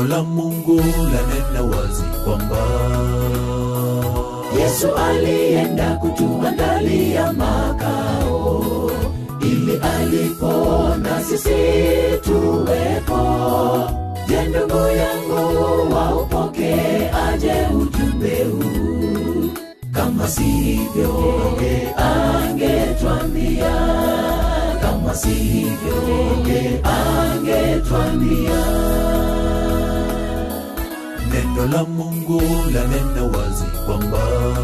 Neno la Mungu lanena wazi kwamba Yesu alienda kutuandalia makao ili alipo na sisi tuwepo. Je, ndugu yangu, waupoke aje ujumbe huu? Kama sivyo angetwambia, kama sivyo angetwambia. neno la Mungu lanena wazi kwamba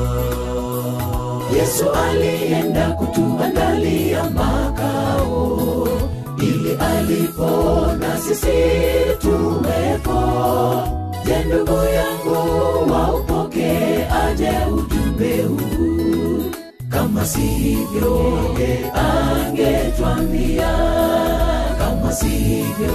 Yesu alienda kutuandalia makao ili alipo na sisi tuwepo. Je, ndugu yangu, waupoke aje ujumbe huu? Kama sivyo angetwambia, kama sivyo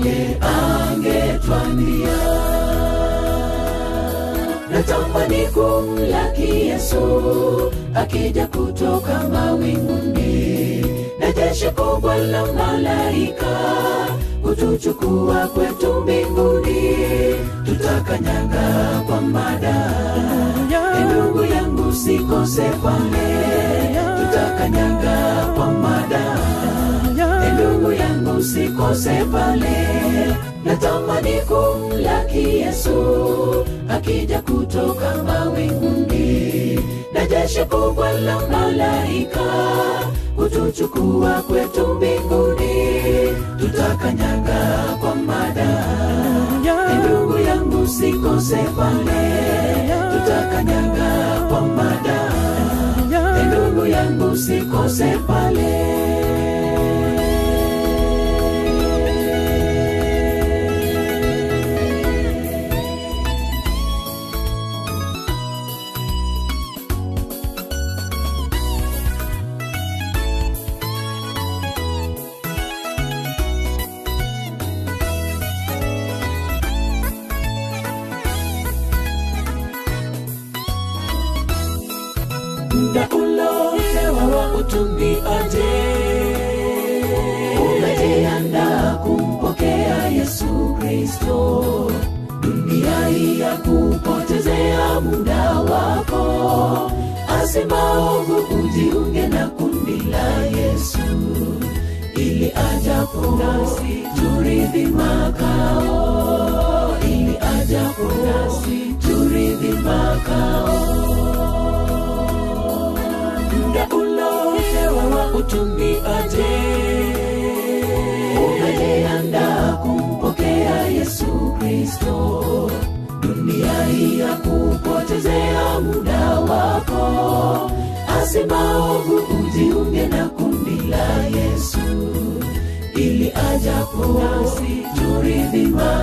angetwambia natamani kumlaki Yesu akija kutoka mawinguni na jeshi kubwa la malaika kutuchukua kwetu mbinguni, tutakanyaga kwa mada. E ndugu yangu, sikose pale, tutakanyaga kwa mada. E ndugu yangu, sikose pale, natamani kumlaki Yesu akija kutoka mawinguni na jeshi kubwa la malaika kutuchukua kwetu mbinguni, tutakanyaga kwa mada. E ndugu yangu, sikose pale, tutakanyaga kwa mada. E ndugu yangu, sikose pale. muda ulopewa wa utumiaje umejiandaa kumpokea yesu kristo dunia hii ya kupotezea muda wako asimaovu ujiunge na kundi la yesu ili ajapo nasi turithi makao ili ajapo nasi turithi makao muda ulopewa wa utumiaje umejiandaa kumpokea yesu kristo dunia hii ya kupotezea muda wako asimaovu ujiunge na kundi la yesu ili ajapo nasi turithi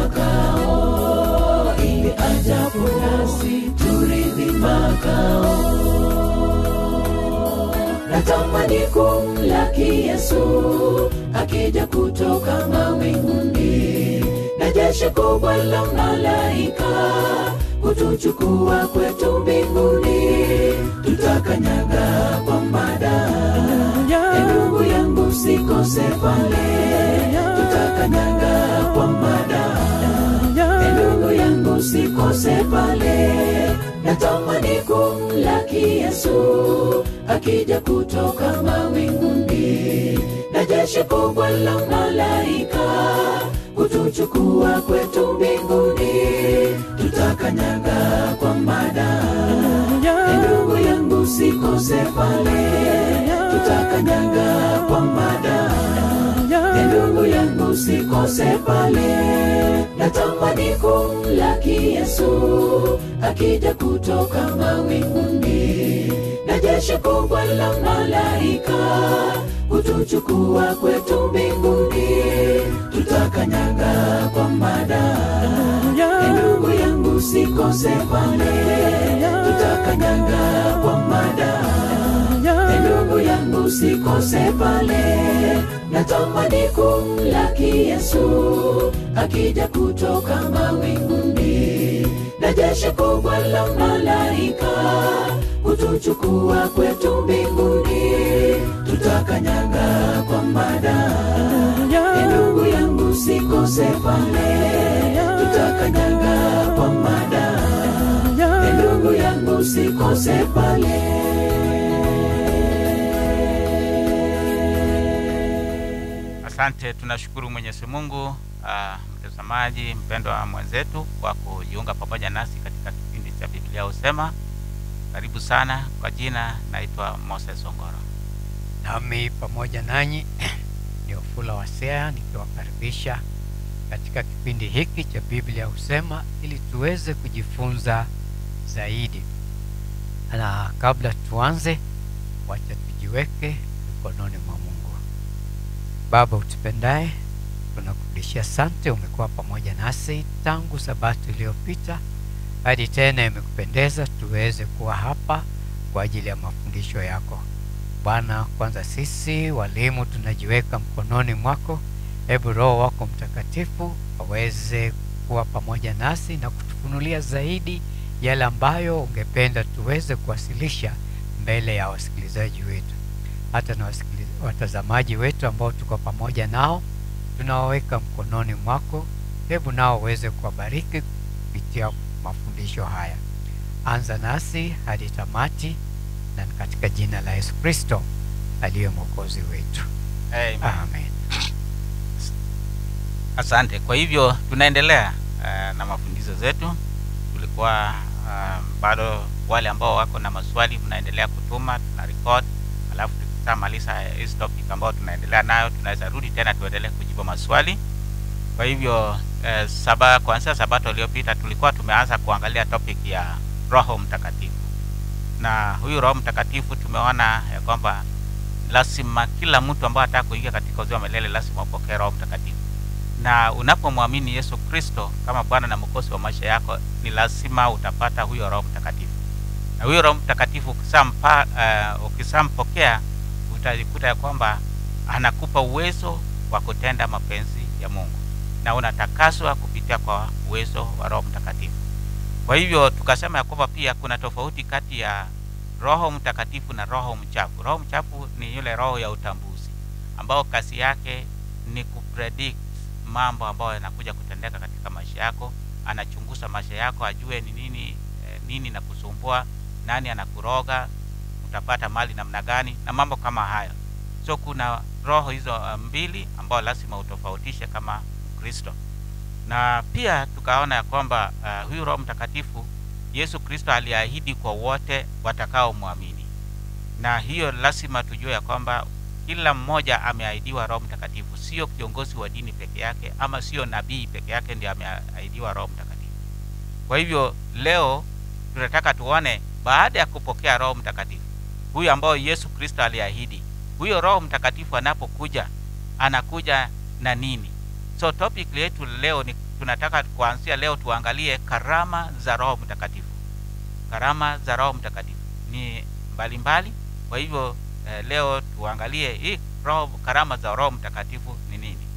makao ili ajapo nasi turithi makao natamani kumlaki Yesu akija kutoka mawinguni na jeshi kubwa la malaika kutuchukua kwetu mbinguni, tutakanyaga kwa mada. E ndugu yangu, sikose pale, tutakanyaga kwa mada. E ndugu yangu, sikose pale, natamani kumlaki Yesu akija kutoka mawinguni na jeshi kubwa la malaika kutuchukua kwetu mbinguni, tutakanyaga kwa mada. E ndugu yangu, sikose pale, tutakanyaga kwa mada. E ndugu yangu, usikose pale. Natamani kumlaki Yesu akija kutoka mawinguni na jeshi kubwa la malaika kutuchukua kwetu mbinguni, tutakanyaga kwa mada. E ndugu yangu, usikose pale, tutakanyaga kwa mada. E ndugu yangu, usikose pale. Natamani kumlaki Yesu akija kutoka mawinguni na jeshi kubwa la malaika kutuchukua kwetu mbinguni, tutakanyaga kwa mada. E ndugu yangu, usikose pale, tutakanyaga usikose pale Asante, tunashukuru Mwenyezi Mungu. Uh, mtazamaji mpendwa mwenzetu kwa kujiunga pamoja nasi katika kipindi cha Biblia Husema. Karibu sana. Kwa jina naitwa Moses Ongoro. nami pamoja nanyi ni Ofula Wasea nikiwakaribisha katika kipindi hiki cha Biblia Husema ili tuweze kujifunza zaidi. Na kabla tuanze, wacha tujiweke mikononi mwa Mungu. Baba utupendaye, tunakurudishia sante, umekuwa pamoja nasi tangu sabato iliyopita hadi tena imekupendeza tuweze kuwa hapa kwa ajili ya mafundisho yako. Bwana, kwanza sisi walimu tunajiweka mkononi mwako. Hebu Roho wako Mtakatifu aweze kuwa pamoja nasi na kutufunulia zaidi yale ambayo ungependa tuweze kuwasilisha mbele ya wasikilizaji wetu, hata na wasikiliz- watazamaji wetu ambao tuko pamoja nao, tunawaweka mkononi mwako. Hebu nao uweze kuwabariki kupitia mafundisho haya. Anza nasi hadi tamati, na ni katika jina la Yesu Kristo aliye mwokozi wetu, Amen. amen. Asante. Kwa hivyo tunaendelea uh, na mafundisho zetu. Tulikuwa uh, bado wale ambao wako na maswali mnaendelea kutuma, tuna record, alafu tukishamaliza hizi topic ambao tunaendelea nayo, tunaweza rudi tena tuendelee kujibu maswali. Kwa hivyo eh, saba kuanzia sabato iliyopita tulikuwa tumeanza kuangalia topic ya Roho Mtakatifu, na huyu Roho Mtakatifu tumeona ya kwamba lazima kila mtu ambaye anataka kuingia katika uzima wa milele lazima upokee Roho Mtakatifu na unapomwamini Yesu Kristo kama Bwana na Mwokozi wa maisha yako, ni lazima utapata huyo Roho Mtakatifu. Na huyo Roho Mtakatifu ukisampa, uh, ukisampokea utajikuta ya kwamba anakupa uwezo wa kutenda mapenzi ya Mungu na unatakaswa kupitia kwa uwezo wa Roho Mtakatifu. Kwa hivyo tukasema ya kwamba pia kuna tofauti kati ya Roho Mtakatifu na roho mchafu. Roho mchafu ni yule roho ya utambuzi ambao kazi yake ni kupredict mambo ambayo yanakuja kutendeka katika maisha yako. Anachunguza maisha yako, ajue ni nini eh, nini na kusumbua, nani anakuroga, utapata mali namna gani na mambo kama hayo. So kuna roho hizo uh, mbili ambao lazima utofautishe kama Mkristo, na pia tukaona ya kwamba uh, huyu Roho Mtakatifu Yesu Kristo aliahidi kwa wote watakaomwamini, na hiyo lazima tujue ya kwamba kila mmoja ameahidiwa Roho Mtakatifu, sio kiongozi wa dini peke yake ama sio nabii peke yake ndiye ameahidiwa Roho Mtakatifu. Kwa hivyo leo tunataka tuone baada ya kupokea Roho Mtakatifu huyu ambao Yesu Kristo aliahidi, huyo Roho Mtakatifu anapokuja anakuja na nini? So topic yetu leo ni tunataka kuanzia leo tuangalie karama za Roho Mtakatifu. Karama za Roho Mtakatifu ni mbalimbali mbali. Kwa hivyo eh, leo tuangalie hii roho, karama za Roho Mtakatifu ni nini?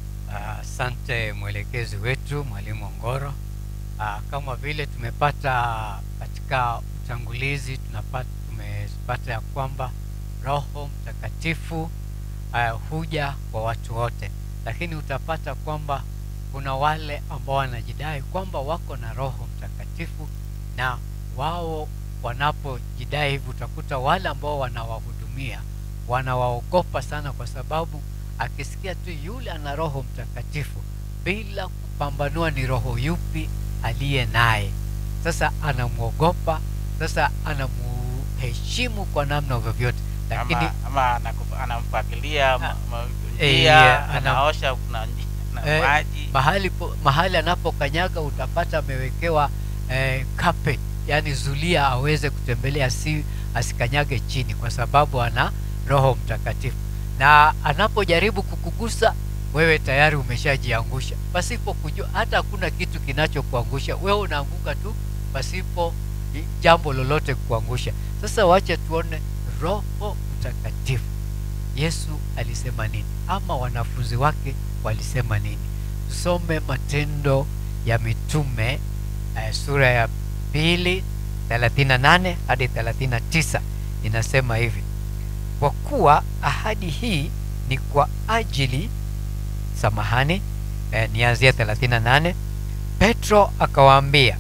Asante mwelekezi wetu mwalimu Ongoro. Ah, kama vile tumepata katika utangulizi, tunapata tumepata ya kwamba Roho Mtakatifu ah, huja kwa watu wote, lakini utapata kwamba kuna wale ambao wanajidai kwamba wako na Roho Mtakatifu na wao wanapojidai hivi, utakuta wale ambao wanawahudumia wanawaogopa sana, kwa sababu akisikia tu yule ana Roho Mtakatifu bila kupambanua ni roho yupi aliye naye, sasa anamwogopa, sasa anamuheshimu kwa namna vyovyote, lakini ama, ama anakufa- anamfagilia ma- ma- Eh, njia, ana- anaosha kuna nji- na Eh, maji mahali po, mahali anapokanyaga utapata amewekewa eh, carpet, yani zulia aweze kutembelea si asikanyage chini, kwa sababu ana Roho Mtakatifu, na anapojaribu kukugusa wewe tayari umeshajiangusha pasipo kujua. Hata hakuna kitu kinachokuangusha wewe, unaanguka tu pasipo i- jambo lolote kuangusha. Sasa wacha tuone Roho Mtakatifu Yesu alisema nini ama wanafunzi wake walisema nini? Tusome Matendo ya Mitume eh, sura ya pili 38 hadi 39. Inasema hivi: kwa kuwa ahadi hii ni kwa ajili samahani, eh, nianzia 38. Petro akawaambia,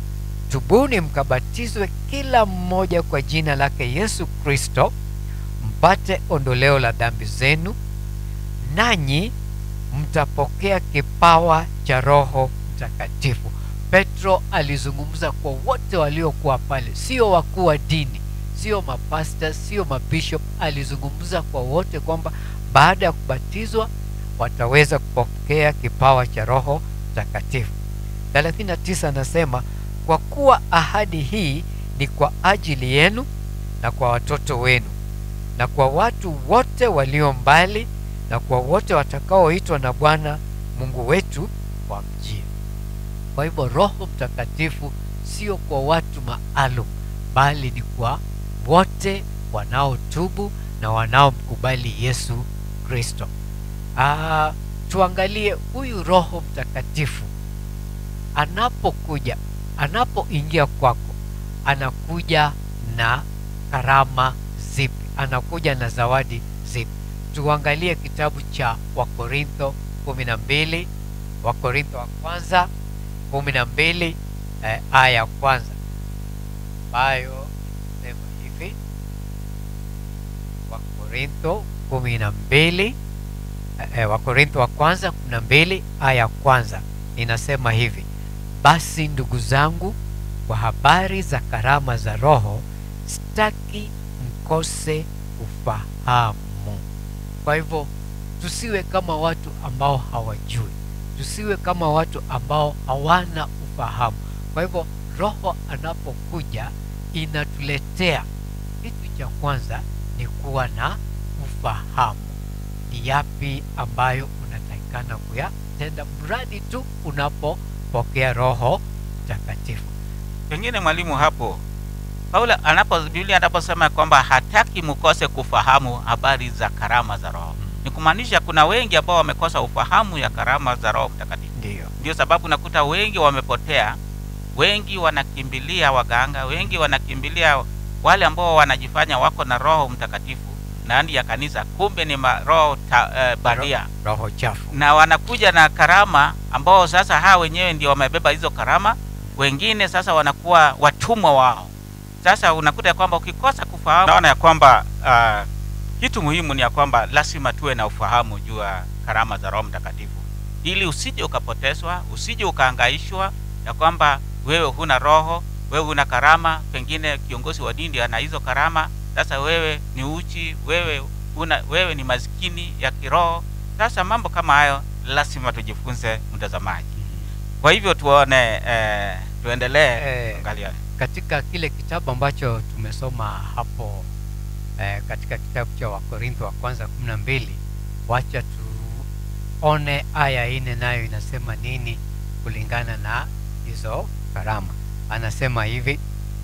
tubuni mkabatizwe kila mmoja kwa jina lake yesu kristo mpate ondoleo la dhambi zenu nanyi mtapokea kipawa cha roho mtakatifu petro alizungumza kwa wote waliokuwa pale sio wakuu wa dini sio mapasta sio mabishop alizungumza kwa wote kwamba baada ya kubatizwa wataweza kupokea kipawa cha roho mtakatifu 39 anasema kwa kuwa ahadi hii ni kwa ajili yenu na kwa watoto wenu na kwa watu wote walio mbali na kwa wote watakaoitwa na bwana mungu wetu wamjie kwa hivyo roho mtakatifu sio kwa watu maalum bali ni kwa wote wanaotubu na wanaomkubali yesu kristo Ah, tuangalie huyu roho mtakatifu anapokuja anapoingia kwako anakuja na karama zipi anakuja na zawadi zipi tuangalie kitabu cha wakorintho kumi na mbili wakorintho wa kwanza kumi na mbili eh, aya ya kwanza ambayo sema hivi wakorintho kumi na mbili eh, wakorintho wa kwanza kumi na mbili aya ya kwanza inasema hivi basi ndugu zangu kwa habari za karama za roho sitaki mkose ufahamu kwa hivyo tusiwe kama watu ambao hawajui tusiwe kama watu ambao hawana ufahamu kwa hivyo roho anapokuja inatuletea kitu cha kwanza ni kuwa na ufahamu ni yapi ambayo unatakikana kuyatenda mradi tu unapopokea roho mtakatifu pengine mwalimu hapo paulo anapo biblia anaposema kwamba hataki mkose kufahamu habari za karama za roho ni kumaanisha kuna wengi ambao wamekosa ufahamu ya karama za roho mtakatifu ndiyo ndio sababu nakuta wengi wamepotea wengi wanakimbilia waganga wengi wanakimbilia wale ambao wanajifanya wako na roho mtakatifu ndani ya kanisa kumbe ni maroho ta, eh, bandia roho chafu na wanakuja na karama ambao sasa hawa wenyewe ndio wamebeba hizo karama wengine sasa wanakuwa watumwa wao sasa unakuta ya kwamba ukikosa kufahamu naona ya kwamba uh, kitu muhimu ni ya kwamba lazima tuwe na ufahamu juu ya karama za roho mtakatifu ili usije ukapotezwa usije ukaangaishwa ya kwamba wewe huna roho wewe huna karama pengine kiongozi wa dini ana hizo karama sasa wewe ni uchi wewe una, wewe ni maskini ya kiroho sasa mambo kama hayo lazima tujifunze mtazamaji kwa hivyo tuone eh, tuendelee Eh, angalia katika kile kitabu ambacho tumesoma hapo eh, katika kitabu cha wakorintho wa kwanza kumi na mbili wacha tuone aya ine nayo inasema nini kulingana na hizo karama anasema hivi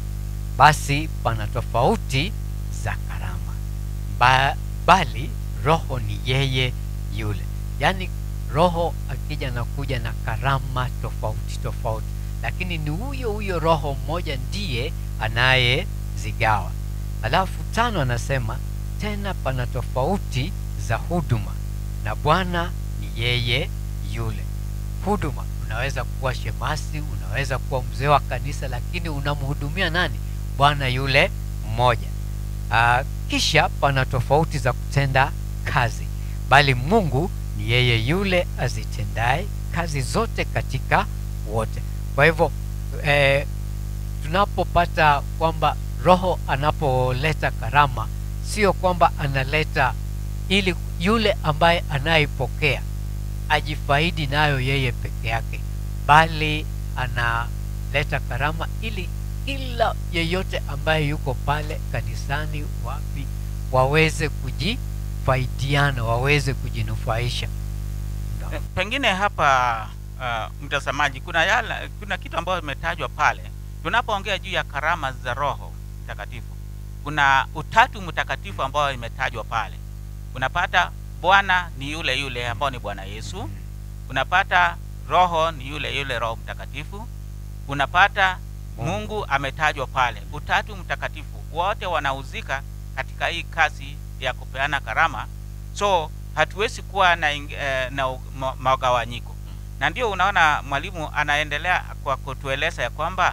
basi pana tofauti za karama ba, bali roho ni yeye yule yaani roho akija na kuja na karama tofauti tofauti lakini ni huyo huyo roho mmoja ndiye anayezigawa alafu tano anasema tena pana tofauti za huduma na bwana ni yeye yule huduma unaweza kuwa shemasi unaweza kuwa mzee wa kanisa lakini unamhudumia nani bwana yule mmoja Aa, kisha pana tofauti za kutenda kazi bali mungu ni yeye yule azitendaye kazi zote katika wote kwa hivyo eh, tunapopata kwamba roho anapoleta karama sio kwamba analeta ili yule ambaye anayeipokea ajifaidi nayo yeye peke yake bali analeta karama ili kila yeyote ambaye yuko pale kanisani wapi waweze kujifaidiana waweze kujinufaisha Eh, pengine hapa uh, mtazamaji kuna yala, kuna kitu ambayo imetajwa pale tunapoongea juu ya karama za roho mtakatifu kuna utatu mtakatifu ambao imetajwa pale unapata bwana ni yule yule ambao ni bwana yesu unapata roho ni yule yule roho mtakatifu unapata Mungu. mungu ametajwa pale utatu mtakatifu wote wanahuzika katika hii kazi ya kupeana karama so hatuwezi kuwa na, ing- eh, na u- ma- magawanyiko na ndio unaona mwalimu anaendelea kwa kutueleza ya kwamba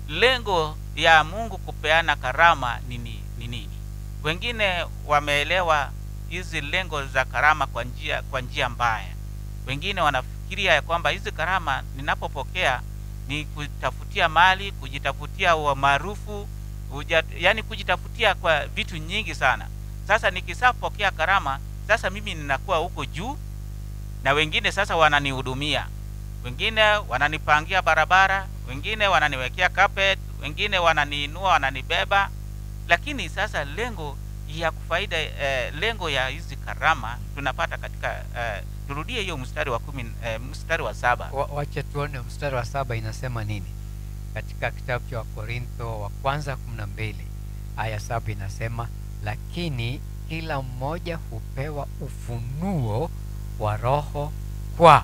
lengo ya mungu kupeana karama ni ni ni nini wengine wameelewa hizi lengo za karama kwa njia kwa njia mbaya wengine wanafikiria ya kwamba hizi karama ninapopokea ni kujitafutia mali kujitafutia umaarufu yani kujitafutia kwa vitu nyingi sana sasa nikisapokea karama sasa mimi ninakuwa huko juu na wengine sasa wananihudumia wengine wananipangia barabara wengine wananiwekea carpet wengine wananiinua wananibeba lakini sasa lengo ya kufaida eh, lengo ya hizi karama tunapata katika eh, turudie hiyo mstari wa kumi eh, mstari wa saba Wa- wache tuone mstari wa saba inasema nini katika kitabu cha wakorintho wa kwanza kumi na mbili aya saba inasema lakini kila mmoja hupewa ufunuo wa roho kwa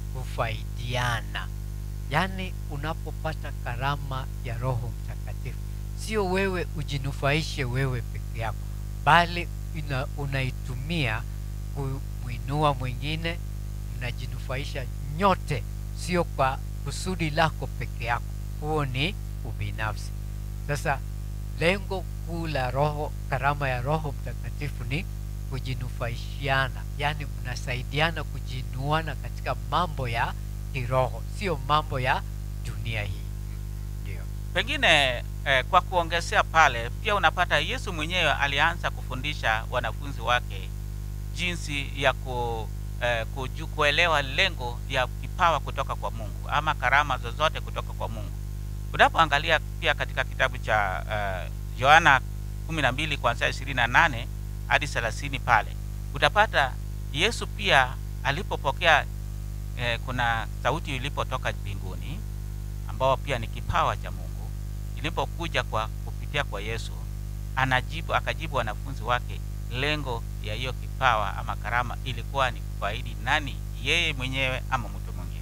kufaidiana yaani unapopata karama ya roho mtakatifu sio wewe ujinufaishe wewe peke yako bali ina, unaitumia kumwinua mwingine mnajinufaisha nyote sio kwa kusudi lako peke yako huo ni ubinafsi sasa lengo kuu la roho karama ya roho mtakatifu ni kujinufaishiana yaani mnasaidiana kujinuana katika mambo ya kiroho sio mambo ya dunia hii ndio pengine eh, kwa kuongezea pale pia unapata yesu mwenyewe alianza kufundisha wanafunzi wake jinsi ya ku, eh, kuju, kuelewa lengo ya kipawa kutoka kwa mungu ama karama zozote kutoka kwa mungu unapoangalia pia katika kitabu cha eh, yohana kumi na mbili kuanzia ishirini na nane hadi thelathini pale utapata yesu pia alipopokea eh, kuna sauti ilipotoka mbinguni ambao pia ni kipawa cha mungu ilipokuja kwa kupitia kwa yesu anajibu akajibu wanafunzi wake lengo ya hiyo kipawa ama karama ilikuwa ni kufaidi nani yeye mwenyewe ama mtu mwingine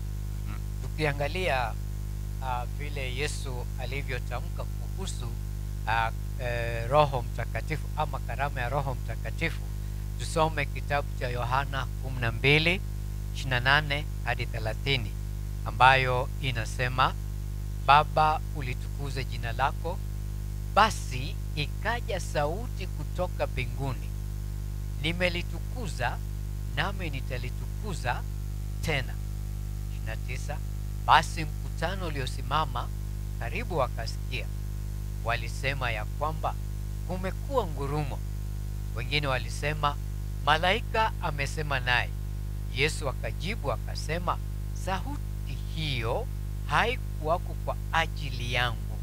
tukiangalia uh, vile yesu alivyotamka kuhusu uh, eh, roho mtakatifu ama karama ya roho mtakatifu tusome kitabu cha yohana 12 28 hadi 30 ambayo inasema baba ulitukuze jina lako basi ikaja sauti kutoka mbinguni nimelitukuza nami nitalitukuza tena 29 basi mkutano uliosimama karibu wakasikia walisema ya kwamba kumekuwa ngurumo wengine walisema malaika amesema naye yesu akajibu akasema sauti hiyo haikuwako kwa ajili yangu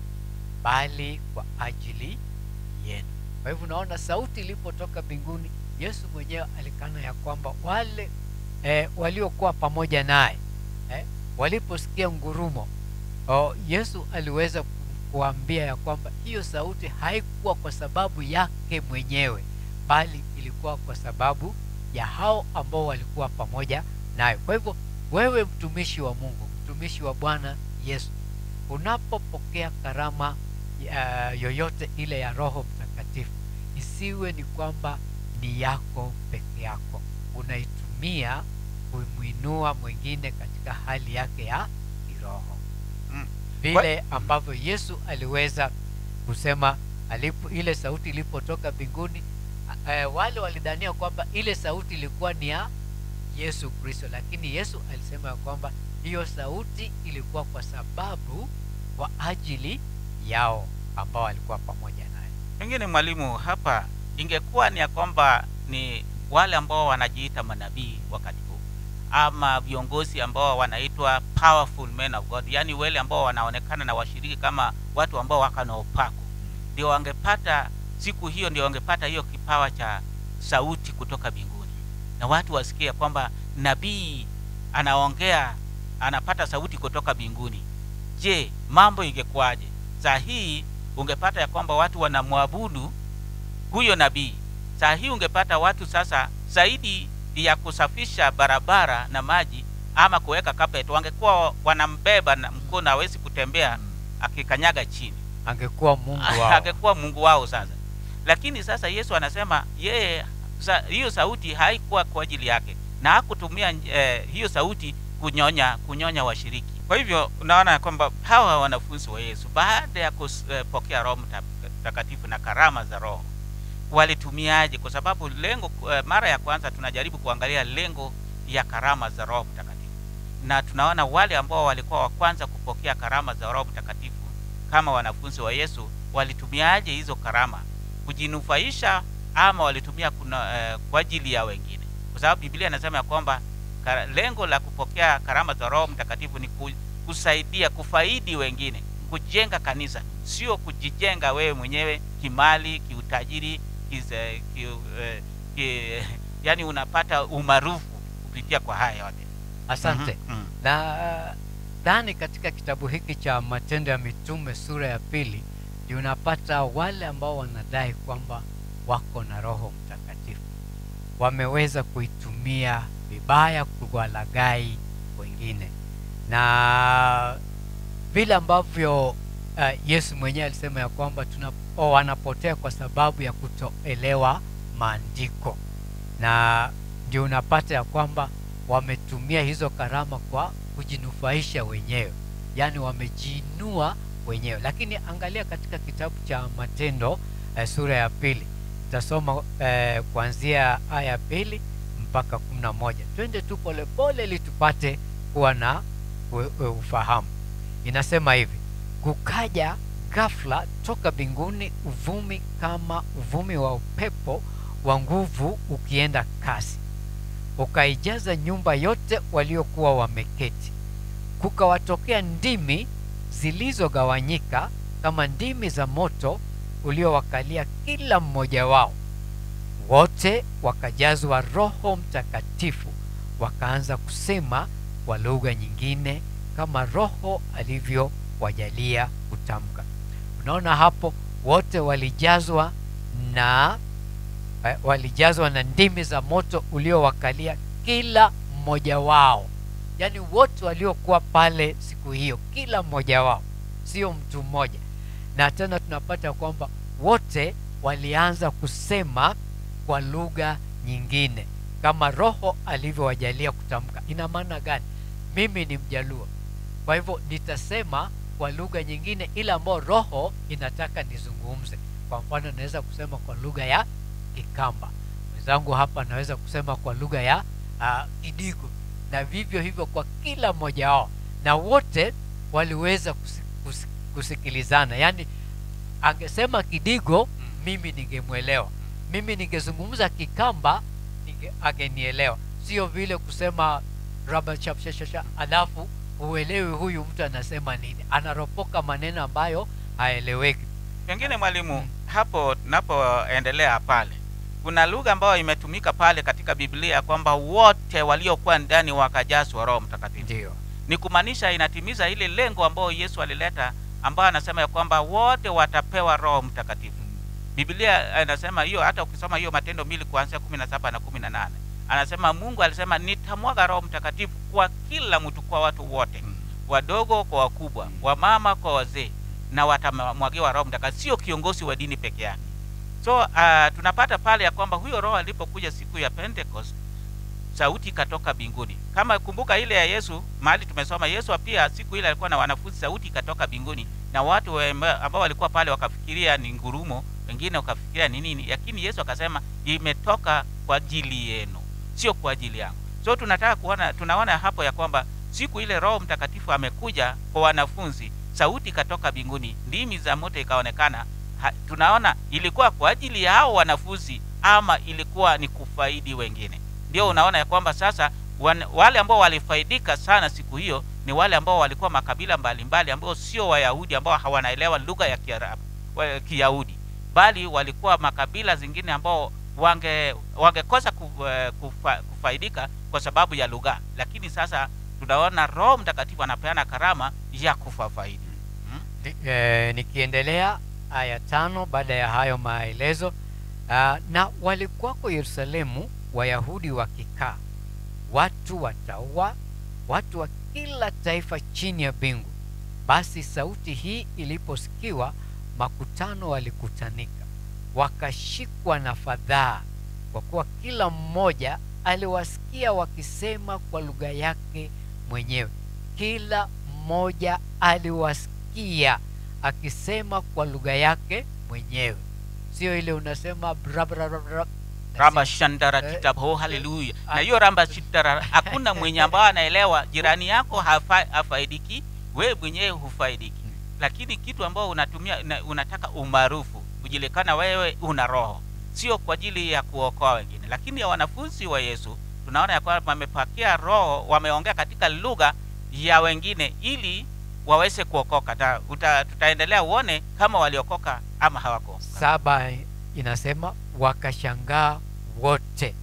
bali kwa ajili yenu kwa hivyo unaona sauti ilipotoka mbinguni yesu mwenyewe alikana ya kwamba wale eh, waliokuwa pamoja naye eh, waliposikia ngurumo oh, yesu aliweza ku- kuambia ya kwamba hiyo sauti haikuwa kwa sababu yake mwenyewe bali ilikuwa kwa sababu ya hao ambao walikuwa pamoja naye kwa hivyo wewe mtumishi wa mungu mtumishi wa bwana yesu unapopokea karama uh, yoyote ile ya roho mtakatifu isiwe ni kwamba ni yako peke yako unaitumia kumwinua mwingine katika hali yake ya kiroho Mm. vile ambavyo yesu aliweza kusema alipo, ile sauti ilipotoka mbinguni eh, wale walidhania kwamba ile sauti ilikuwa ni ya yesu kristo lakini yesu alisema ya kwamba hiyo sauti ilikuwa kwa sababu kwa ajili yao ambao walikuwa pamoja naye pengine mwalimu hapa ingekuwa ni ya kwamba ni wale ambao wanajiita manabii wakati huu ama viongozi ambao wanaitwa powerful men of god yaani wale ambao wanaonekana na washiriki kama watu ambao wako na upako ndio wangepata siku hiyo ndio wangepata hiyo kipawa cha sauti kutoka mbinguni na watu wasikie kwamba nabii anaongea anapata sauti kutoka mbinguni je mambo ingekuwaje saa hii ungepata ya kwamba watu wanamwabudu huyo nabii saa hii ungepata watu sasa zaidi ya kusafisha barabara na maji ama kuweka carpet wangekuwa wanambeba na mkono hawezi kutembea akikanyaga chini angekuwa mungu wao angekuwa mungu wao sasa lakini sasa yesu anasema yeye sa, hiyo sauti haikuwa kwa ajili yake na hakutumia eh, hiyo sauti kunyonya kunyonya washiriki kwa hivyo unaona ya kwamba hawa wanafunzi wa yesu baada ya kupokea roho Mta- mtakatifu na karama za roho walitumiaje kwa sababu lengo eh, mara ya kwanza tunajaribu kuangalia lengo ya karama za roho mtakatifu na tunaona wale ambao walikuwa wa kwanza kupokea karama za roho mtakatifu kama wanafunzi wa yesu walitumiaje hizo karama kujinufaisha ama walitumia kuna, eh, kwa ajili ya wengine kwa sababu biblia inasema ya kwamba kara- lengo la kupokea karama za roho mtakatifu ni ku, kusaidia kufaidi wengine kujenga kanisa sio kujijenga wewe mwenyewe kimali kiutajiri kize, ki, eh, ki, yani unapata umaarufu kupitia kwa haya yote asante Mhm, mhm. na ndani katika kitabu hiki cha matendo ya mitume sura ya pili ndio unapata wale ambao wanadai kwamba wako na roho mtakatifu wameweza kuitumia vibaya kuwalagai wengine na vile ambavyo uh, yesu mwenyewe alisema ya kwamba tuna, oh, wanapotea kwa sababu ya kutoelewa maandiko na ndio unapata ya kwamba wametumia hizo karama kwa kujinufaisha wenyewe yaani wamejiinua wenyewe lakini angalia katika kitabu cha matendo eh, sura ya pili nitasoma eh, kuanzia aya ya pili mpaka kumi na moja twende tu polepole ili tupate kuwa na u- u- ufahamu inasema hivi kukaja ghafla toka mbinguni uvumi kama uvumi wa upepo wa nguvu ukienda kasi ukaijaza nyumba yote waliokuwa wameketi kukawatokea ndimi zilizogawanyika kama ndimi za moto uliowakalia kila mmoja wao wote wakajazwa roho mtakatifu wakaanza kusema kwa lugha nyingine kama roho alivyowajalia kutamka unaona hapo wote walijazwa na eh, walijazwa na ndimi za moto uliowakalia kila mmoja wao yaani wote waliokuwa pale siku hiyo kila mmoja wao sio mtu mmoja na tena tunapata kwamba wote walianza kusema kwa lugha nyingine kama roho alivyowajalia kutamka ina maana gani mimi ni mjaluo kwa hivyo nitasema kwa lugha nyingine ile ambayo roho inataka nizungumze kwa mfano naweza kusema kwa lugha ya kikamba mwenzangu hapa anaweza kusema kwa lugha ya uh, kidigo na vivyo hivyo kwa kila mmoja wao na wote waliweza kusi, kusi, kusikilizana yaani angesema kidigo mimi ningemwelewa mimi ningezungumza kikamba ninge, angenielewa sio vile kusema raba chapshashasha alafu uelewi huyu mtu anasema nini anaropoka maneno ambayo haeleweki pengine mwalimu hapo tunapoendelea pale kuna lugha ambayo imetumika pale katika biblia kwamba wote waliokuwa ndani wakajazwa roho mtakatifu ndio ni kumaanisha inatimiza ile lengo ambayo yesu alileta ambayo anasema ya kwamba wote watapewa roho mtakatifu biblia anasema hiyo hata ukisoma hiyo matendo mbili kuanzia kumi na saba na kumi na nane anasema mungu alisema nitamwaga roho mtakatifu kwa kila mtu kwa watu wote wadogo kwa wakubwa wamama kwa wazee na watamwagiwa roho mtakatifu sio kiongozi wa dini peke yake so uh, tunapata pale ya kwamba huyo roho alipokuja siku ya pentecost sauti ikatoka mbinguni kama kumbuka ile ya yesu mahali tumesoma yesu pia siku ile alikuwa na wanafunzi sauti ikatoka mbinguni na watu wa- ambao walikuwa pale wakafikiria ni ngurumo wengine wakafikiria ni nini lakini yesu akasema imetoka kwa ajili yenu sio kwa ajili yangu so tunataka kuona tunaona hapo ya kwamba siku ile roho mtakatifu amekuja kwa wanafunzi sauti ikatoka mbinguni ndimi za moto ikaonekana ha, tunaona ilikuwa kwa ajili ya hao wanafunzi ama ilikuwa ni kufaidi wengine ndio unaona ya kwamba sasa wan, wale ambao walifaidika sana siku hiyo ni wale ambao walikuwa makabila mbalimbali ambao sio wayahudi ambao hawanaelewa lugha ya kiarabu wa- kiyahudi bali walikuwa makabila zingine ambao wange wangekosa ku- eh, kufa, kufaidika kwa sababu ya lugha lakini sasa tunaona roho mtakatifu anapeana karama ya kufafaidi Ni- eh, nikiendelea aya tano baada ya hayo maelezo uh, na walikuwako yerusalemu wayahudi wakikaa watu wataua watu wa kila taifa chini ya mbingu basi sauti hii iliposikiwa makutano walikutanika wakashikwa na fadhaa kwa kuwa kila mmoja aliwasikia wakisema kwa lugha yake mwenyewe kila mmoja aliwasikia akisema kwa lugha yake mwenyewe sio ile unasema bra, bra, bra, bra, na ramba si- shandara Eh, kitabu oh, haleluya ah. na hiyo ramba shindara hakuna mwenye ambao anaelewa jirani yako hafa, hafaidiki we mwenyewe hufaidiki lakini kitu ambao unatumia na, unataka umaarufu kujulikana wewe una roho sio kwa ajili ya kuokoa wengine lakini ya wanafunzi wa yesu tunaona ya kwamba wamepakia roho wameongea katika lugha ya wengine ili waweze kuokoka Ta, uta, tutaendelea uone kama waliokoka ama hawakuokoka saba inasema wakashangaa wote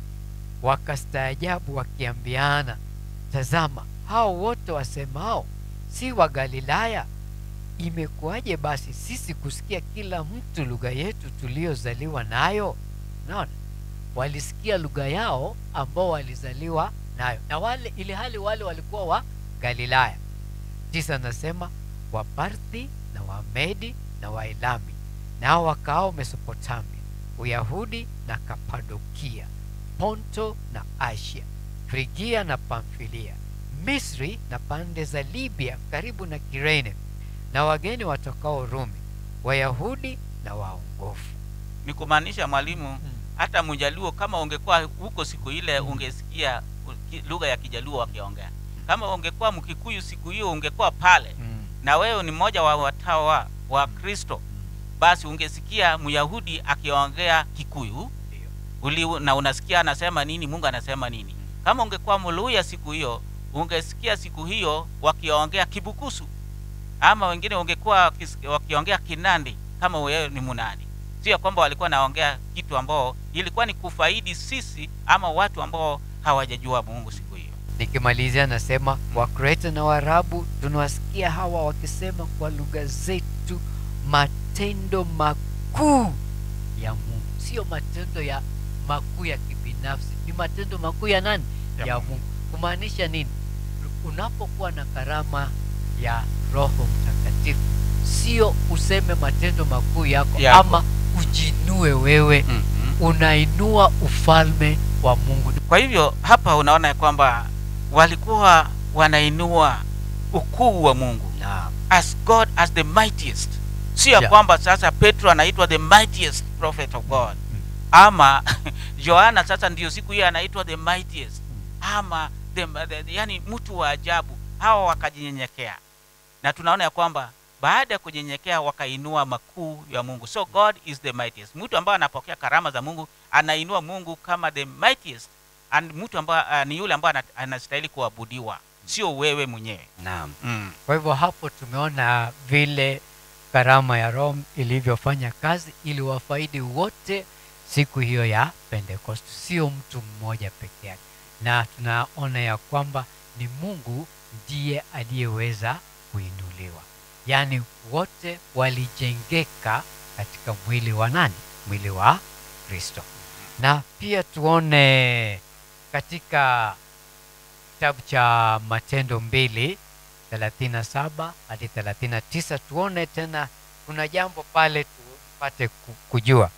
wakastaajabu wakiambiana tazama hao wote wasemao si wa galilaya imekuwaje basi sisi kusikia kila mtu lugha yetu tuliyozaliwa nayo naona walisikia lugha yao ambao walizaliwa nayo na wale ili hali wale walikuwa wa galilaya tisa nasema waparthi na wamedi na waelami nao wakaao mesopotamia uyahudi na kapadokia ponto na asia frigia na pamfilia misri na pande za libya karibu na kirene na wageni watokao rumi wayahudi na waongofu ni kumaanisha mwalimu hata mjaluo kama ungekuwa huko siku ile ungesikia ki- lugha ya kijaluo wakiongea kama ungekuwa mkikuyu siku hiyo ungekuwa pale na wewe ni mmoja wa watawa wa kristo basi ungesikia myahudi akiongea kikuyu uli, na unasikia anasema nini mungu anasema nini kama ungekuwa mluya siku hiyo ungesikia siku hiyo wakiongea kibukusu ama wengine ungekuwa wakis- wakiongea kinandi kama wewe ni munandi sio kwamba walikuwa naongea kitu ambao ilikuwa ni kufaidi sisi ama watu ambao hawajajua mungu siku hiyo nikimalizia nasema wakreta na waarabu tunawasikia hawa wakisema kwa lugha zetu matendo makuu ya mungu sio matendo ya makuu ya kibinafsi ni matendo makuu ya nani Ya ya, Mungu. mungu kumaanisha nini unapokuwa na karama ya roho mtakatifu sio useme matendo makuu yako Yako. ama ujinue wewe mm-hmm. unainua ufalme wa mungu kwa hivyo hapa unaona ya kwamba walikuwa wanainua ukuu wa mungu naam as god as the mightiest sio ya Yeah. kwamba sasa petro anaitwa the mightiest prophet of god ama yohana sasa ndio siku hiyo anaitwa the mightiest ama the, the, yani mtu wa ajabu hawa wakajinyenyekea na tunaona ya kwamba baada ya kunyenyekea wakainua makuu ya mungu so god is the mightiest mtu ambaye anapokea karama za mungu anainua mungu kama the mightiest and mtu ambaye uh, ni yule ambaye ana- anastahili kuabudiwa sio wewe mwenyewe naam mm. kwa hivyo hapo tumeona vile karama ya roho ilivyofanya kazi ili wafaidi wote siku hiyo ya pentekost sio mtu mmoja peke yake na tunaona ya kwamba ni mungu ndiye aliyeweza kuinuliwa yaani wote walijengeka katika mwili wa nani mwili wa kristo na pia tuone katika kitabu cha matendo mbili 37 hadi 39 tuone tena kuna jambo pale tupate ku- kujua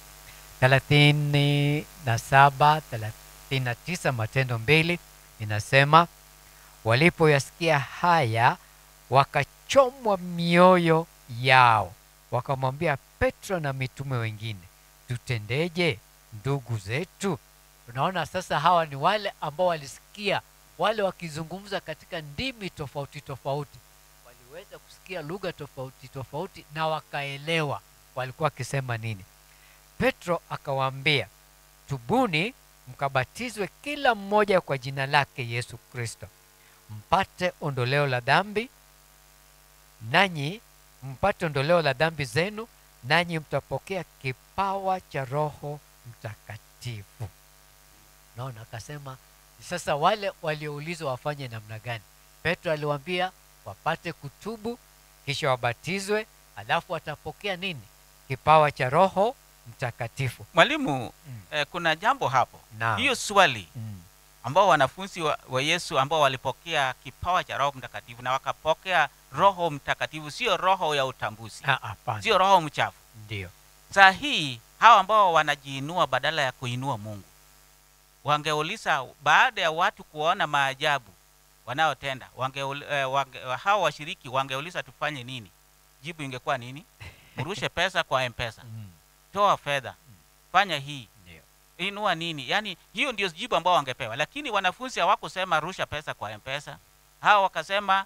37 39 matendo mbili inasema walipoyasikia haya wakachomwa mioyo yao wakamwambia petro na mitume wengine tutendeje ndugu zetu unaona sasa hawa ni wale ambao walisikia wale wakizungumza katika ndimi tofauti tofauti waliweza kusikia lugha tofauti tofauti na wakaelewa walikuwa wakisema nini petro akawaambia tubuni mkabatizwe kila mmoja kwa jina lake yesu kristo mpate ondoleo la dhambi nanyi mpate ondoleo la dhambi zenu nanyi mtapokea kipawa cha roho mtakatifu naona akasema sasa wale walioulizwa wafanye namna gani petro aliwaambia wapate kutubu kisha wabatizwe alafu watapokea nini kipawa cha roho mtakatifu mwalimu Mm. eh, kuna jambo hapo Naam. hiyo swali mm. ambao wanafunzi wa, wa yesu ambao walipokea kipawa cha roho mtakatifu na wakapokea roho mtakatifu sio roho ya utambuzi Ah, hapana sio roho mchafu ndio saa hii hawa ambao wanajiinua badala ya kuinua mungu wangeuliza baada ya watu kuona maajabu wanaotenda wange, eh, wange, hao washiriki wangeuliza tufanye nini jibu ingekuwa nini mrushe pesa kwa mpesa Mm. toa fedha fanya hii Ndio. inua nini yaani hiyo ndio jibu ambao wangepewa lakini wanafunzi hawakusema rusha pesa kwa mpesa hawa wakasema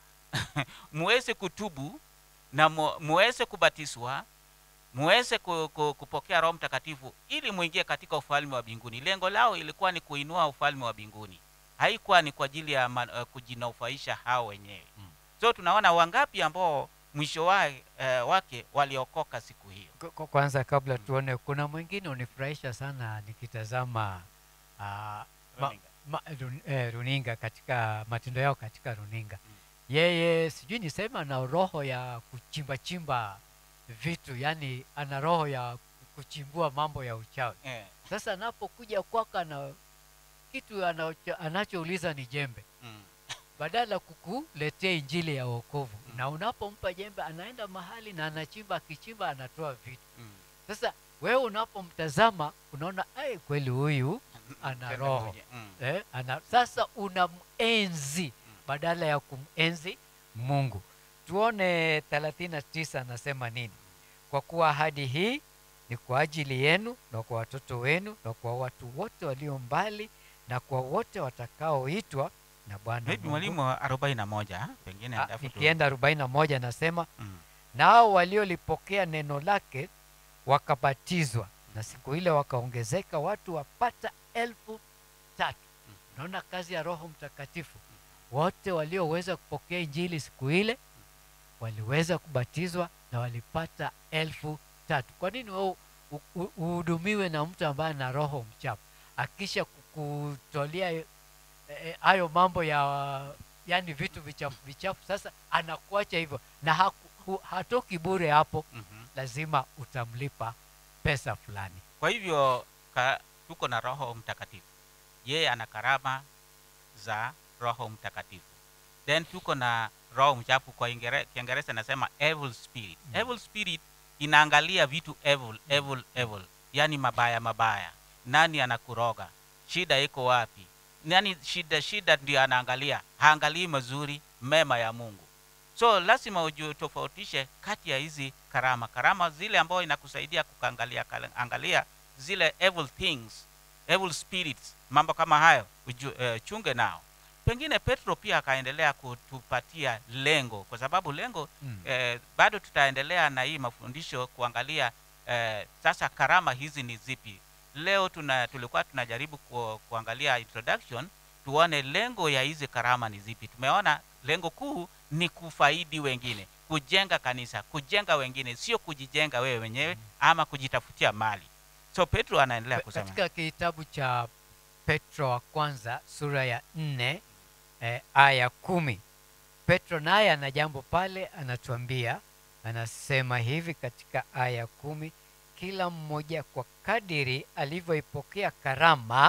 muweze kutubu na mu- muweze kubatizwa muweze ku, ku, kupokea roho mtakatifu ili muingie katika ufalme wa mbinguni lengo lao ilikuwa ni kuinua ufalme wa mbinguni haikuwa ni kwa ajili ya uh, kujinaufaisha hao wenyewe Mm. so tunaona wangapi ambao mwisho wa, uh, wake waliokoka siku hiyo Kwa- kwa- kwanza kabla tuone kuna mwingine unifurahisha sana nikitazama uh, ma, Runinga. ma, run, eh, runinga katika matendo yao katika runinga yeye sijui nisema ana roho ya kuchimba chimba vitu yani ana roho ya kuchimbua mambo ya uchawi eh, sasa anapokuja kwako ana kitu anacho- anachouliza ni jembe mm, badala kukuletea injili ya wokovu Mm. na unapompa jembe anaenda mahali na anachimba akichimba anatoa vitu mm. sasa wewe unapomtazama unaona ai kweli huyu ana Tena roho moja, mm. eh, ana, sasa unamenzi badala ya kumenzi mungu tuone 39 anasema nini kwa kuwa ahadi hii ni kwa ajili yenu na kwa watoto wenu na kwa watu wote walio mbali na kwa wote watakaoitwa na bwana maybe Mungu. mwalimu wa arobaini na moja pengine Ah, alafu tu- nikienda 41 nasema mm, nao waliolipokea neno lake wakabatizwa na siku ile wakaongezeka watu wapata elfu tatu naona kazi ya roho mtakatifu wote walioweza kupokea injili siku ile waliweza kubatizwa na walipata elfu tatu kwa nini wewe u- u- uhudumiwe na mtu ambaye ana roho mchafu akisha kukutolea eh, eh, hayo mambo ya yani vitu vichafu vichafu sasa anakuacha hivyo na haku, hu, hatoki bure hapo mhm. lazima utamlipa pesa fulani kwa hivyo ka, tuko na roho mtakatifu yeye ana karama za roho mtakatifu then tuko na roho mchafu kwa Ingere- kiingereza nasema evil spirit Mm. evil spirit inaangalia vitu evil evil evil yani mabaya mabaya nani anakuroga shida iko wapi nani shida shida ndio anaangalia haangalii mazuri mema ya mungu so lazima ujitofautishe kati ya hizi karama karama zile ambayo inakusaidia kuangalia angalia zile evil things evil spirits mambo kama hayo uju, uh, chunge nao pengine petro pia akaendelea kutupatia lengo kwa sababu lengo mm. eh, bado tutaendelea na hii mafundisho kuangalia eh, sasa karama hizi ni zipi leo tuna, tulikuwa tunajaribu ku, kuangalia introduction tuone lengo ya hizi karama ni zipi tumeona lengo kuu ni kufaidi wengine kujenga kanisa kujenga wengine sio kujijenga wewe wenyewe ama kujitafutia mali so petro anaendelea Pe- kusema katika kitabu cha petro wa kwanza sura ya nne eh, aya kumi petro naye ana jambo pale anatuambia anasema hivi katika aya kumi kila mmoja kwa kadiri alivyoipokea karama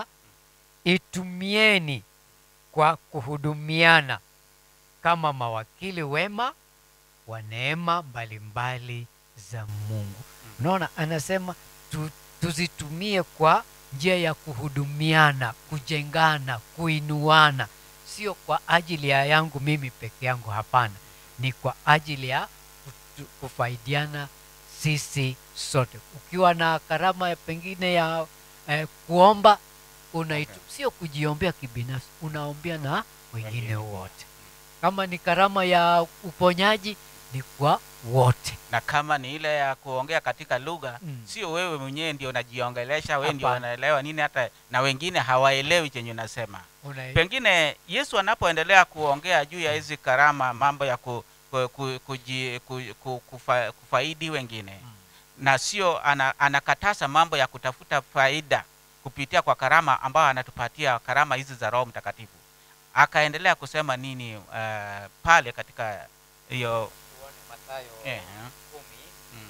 itumieni kwa kuhudumiana kama mawakili wema wa neema mbalimbali za mungu unaona anasema tu, tuzitumie kwa njia ya kuhudumiana kujengana kuinuana sio kwa ajili ya yangu mimi peke yangu hapana ni kwa ajili ya kutu- kufaidiana sisi sote ukiwa na karama ya pengine ya eh, kuomba unaitu, Okay. sio kujiombea kibinafsi unaombea na wengine Wengine. wote kama ni karama ya uponyaji ni kwa wote na kama ni ile ya kuongea katika lugha Mm. sio wewe mwenyewe ndio unajiongelesha wewe ndio Hapana. unaelewa nini hata na wengine hawaelewi chenye unasema Una, pengine yesu anapoendelea kuongea juu ya hizi karama mambo ya ku, ku, ku, kuji, ku, ku, kufa, kufaidi wengine Mm. na sio ana, anakataza mambo ya kutafuta faida kupitia kwa karama ambayo anatupatia karama hizi za roho mtakatifu akaendelea kusema nini uh, pale katika hiyo eh, mm,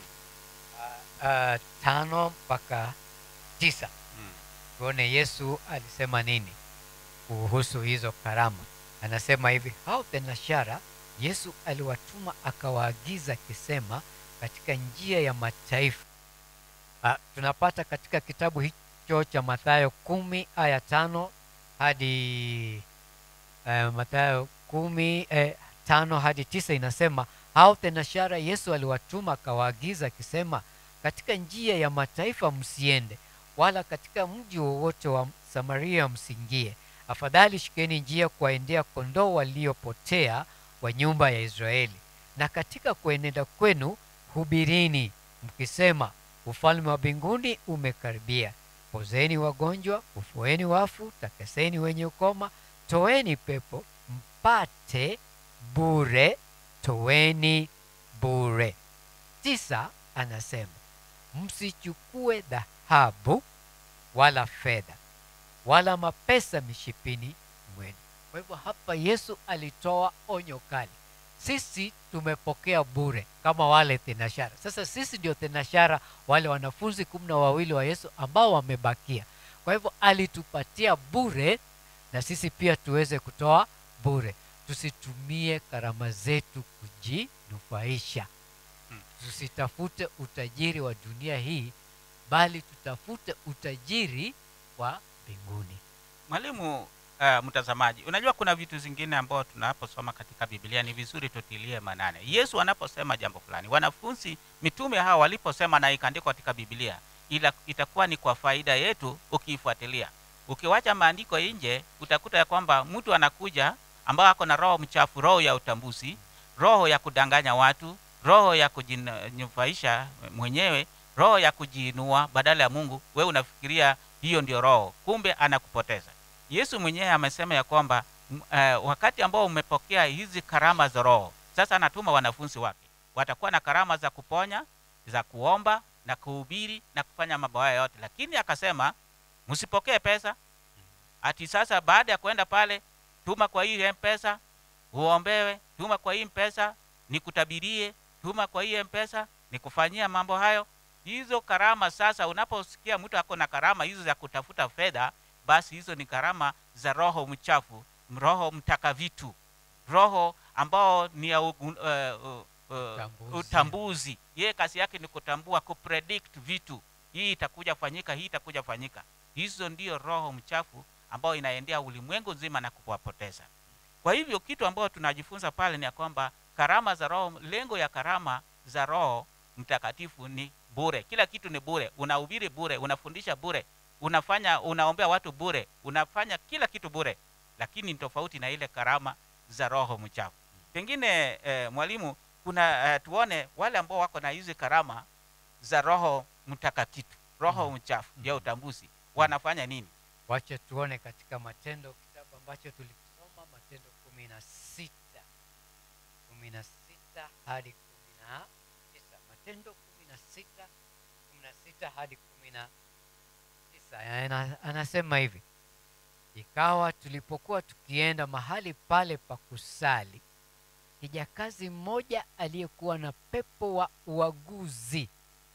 uh, tano mpaka tisa mm, tuone yesu alisema nini kuhusu hizo karama anasema hivi hao thenashara yesu aliwatuma akawaagiza akisema katika njia ya mataifa uh, tunapata katika kitabu hicho cha mathayo kumi aya tano hadi uh, mathayo kumi eh, tano hadi tisa inasema hao thenashara yesu aliwatuma akawaagiza akisema katika njia ya mataifa msiende wala katika mji wowote wa samaria msiingie afadhali shikeni njia kuwaendea kondoo waliopotea wa nyumba ya israeli na katika kuenenda kwenu hubirini mkisema ufalme wa mbinguni umekaribia pozeni wagonjwa ufueni wafu takaseni wenye ukoma toeni pepo mpate bure toeni bure tisa anasema msichukue dhahabu wala fedha wala mapesa mishipini mwenu kwa hivyo hapa yesu alitoa onyo kali sisi tumepokea bure kama wale thenashara sasa sisi ndio thenashara wale wanafunzi kumi na wawili wa yesu ambao wamebakia kwa hivyo alitupatia bure na sisi pia tuweze kutoa bure tusitumie karama zetu kujinufaisha Hmm. tusitafute utajiri wa dunia hii bali tutafute utajiri wa mbinguni mwalimu uh, mtazamaji unajua kuna vitu zingine ambao tunaposoma katika biblia ni vizuri tutilie manane yesu anaposema jambo fulani wanafunzi mitume hawa waliposema na ikaandikwa katika biblia ila itakuwa ni kwa faida yetu ukiifuatilia ukiwacha maandiko nje utakuta ya kwamba mtu anakuja ambao ako na roho mchafu roho ya utambuzi roho ya kudanganya watu roho ya kujinufaisha mwenyewe roho ya kujiinua badala ya mungu we unafikiria hiyo ndio roho kumbe anakupoteza yesu mwenyewe amesema ya kwamba m- eh, wakati ambao umepokea hizi karama za roho sasa anatuma wanafunzi wake watakuwa na karama za kuponya za kuomba na kuhubiri na kufanya mambo haya yote lakini akasema msipokee pesa ati sasa baada ya kwenda pale tuma kwa hii mpesa uombewe tuma kwa hii mpesa nikutabirie tuma kwa hii mpesa nikufanyia mambo hayo hizo karama sasa unaposikia mtu ako na karama hizo za kutafuta fedha basi hizo ni karama za roho mchafu roho mtaka vitu roho ambao ni ya ugu, uh, uh, uh, Utambuzi. utambuzi yeye kazi yake ni kutambua kupredict vitu hii itakuja fanyika hii itakuja fanyika hizo ndio roho mchafu ambayo inaendea ulimwengu nzima na kuwapoteza kwa hivyo kitu ambayo tunajifunza pale ni ya kwamba karama za roho lengo ya karama za roho mtakatifu ni bure kila kitu ni bure unahubiri bure unafundisha bure unafanya unaombea watu bure unafanya kila kitu bure lakini ni tofauti na ile karama za roho mchafu pengine eh, mwalimu kuna eh, tuone wale ambao wako na hizi karama za roho mtakatifu roho mchafu ya utambuzi wanafanya nini wacha tuone katika matendo kitabu ambacho tulikisoma matendo kumi na sita kumi na sita hadi kumi na tisa matendo kumi na sita kumi na sita hadi kumi na tisa Ana- anasema hivi ikawa tulipokuwa tukienda mahali pale pa kusali kijakazi mmoja aliyekuwa na pepo wa uaguzi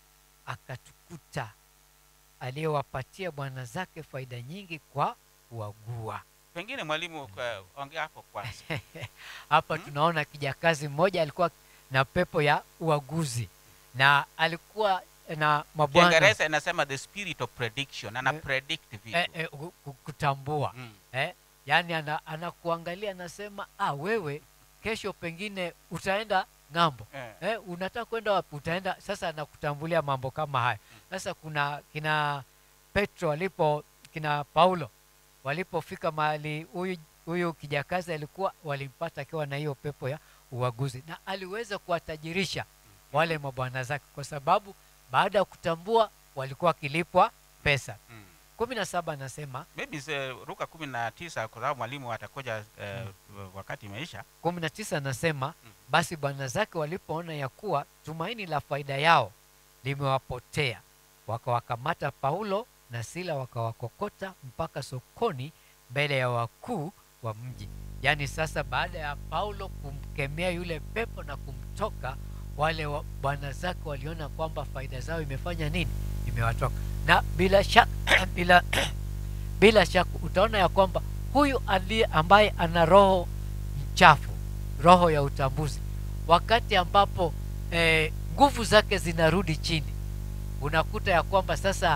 akatukuta aliyewapatia bwana zake faida nyingi kwa kuagua pengine mwalimu eh, ongea hapo kwanza hapa Hmm? tunaona kijakazi mmoja alikuwa na pepo ya uaguzi na alikuwa na mabwana kiingereza inasema the spirit of prediction ana Eh, predict vitu eh, eh, ku- ku- kutambua Mm. eh, yaani ana, anakuangalia anasema ah, wewe kesho pengine utaenda ng'ambo Eh. eh, unataka kwenda wapi utaenda sasa anakutambulia mambo kama haya sasa kuna kina petro walipo kina paulo walipofika mahali huyu huyu kijakazi alikuwa walimpata akiwa na hiyo pepo ya uaguzi na aliweza kuwatajirisha wale mabwana zake kwa sababu baada ya kutambua walikuwa wakilipwa pesa Mm. kumi na saba anasema maybe se, ruka kumi na tisa kwa sababu mwalimu atakuja eh, wakati imeisha kumi na tisa anasema Mm. basi bwana zake walipoona ya kuwa tumaini la faida yao limewapotea wakawakamata paulo na sila wakawakokota mpaka sokoni mbele ya wakuu wa mji yaani sasa baada ya paulo kumkemea yule pepo na kumtoka wale wa- bwana zake waliona kwamba faida zao imefanya nini imewatoka na bila shaka bila bila shaka utaona ya kwamba huyu aliye ambaye ana roho mchafu roho ya utambuzi wakati ambapo eh, nguvu zake zinarudi chini unakuta ya kwamba sasa